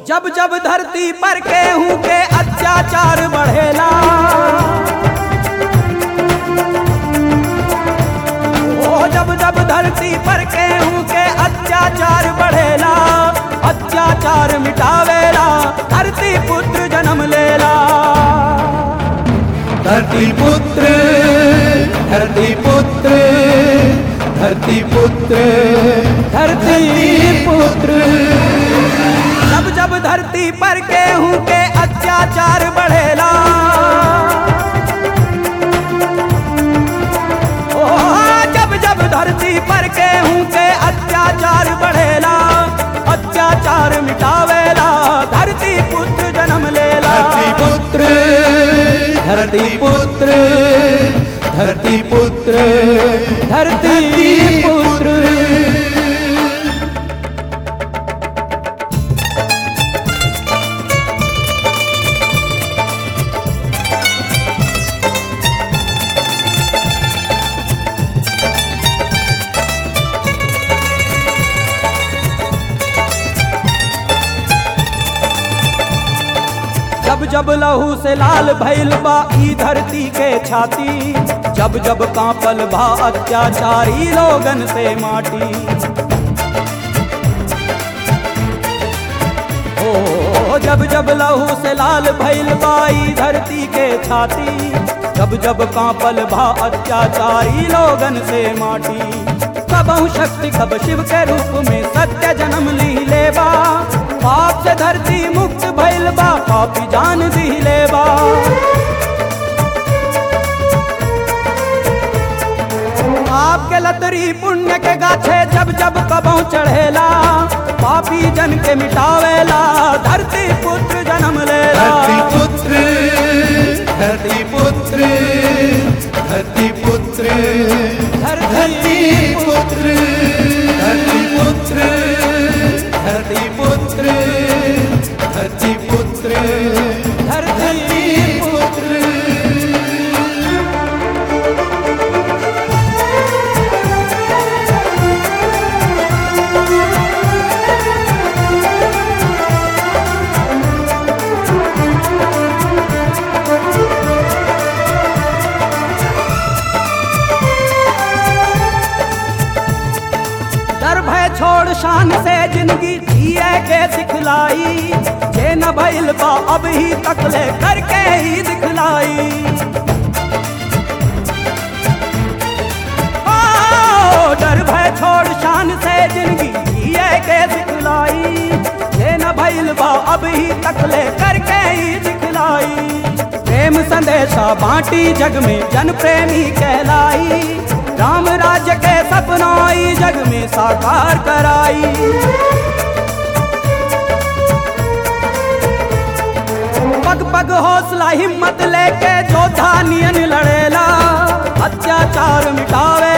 जब जब धरती पर केहू के अत्याचार बढ़ेला ओ जब जब धरती पर केहू के अत्याचार बढ़ेला अत्याचार मिटावेला धरती पुत्र जन्म लेला धरती पुत्र धरती पुत्र धरती पुत्र धरती पुत्र जब जब धरती पर केहू के अत्याचार बढ़ेला ओ जब जब धरती पर केहू के अत्याचार बढ़ेला अत्याचार मिटावेला धरती पुत्र जन्म लेला धरती पुत्र धरती पुत्र धरती पुत्र धरती पुत्र जब जब लहू से लाल भइल बा ई धरती के छाती जब जब कांपल बा अत्याचारी लोगन से माटी ओ जब जब लहू से लाल भइल बा ई धरती के छाती जब जब कांपल बा अत्याचारी लोगन से माटी कबहु शक्ति कब शिव के रूप में सत्य जन्म ली लेबा पाप से धरती मुक्त भइल बा पापी जान दी लेबा आपके लतरी पुण्य के गाछे जब जब कबहु चढ़ेला पापी जन के मिटावेला धरती पुत्र जन्म लेला धरती पुत्र धरती पुत्र धरती पुत्र धरती पुत्र धरती पुत्र धरती पुत्र धरती पुत्र धरती पुत्र डर भय छोड़ शान से जिंदगी जिए के सिखलाई जे न भइल बा अब ही तकले करके ही दिखलाई ओ, डर भय छोड़ शान से जिंदगी जिए के सिखलाई जे न भइल बा अब ही तकले करके ही दिखलाई प्रेम संदेशा बांटी जग में जन प्रेमी कहलाई राम राज्य के सपना ई जग में साकार कराई पग पग हौसला हिम्मत लेके जोधा नियन लड़ेला अत्याचार मिटावे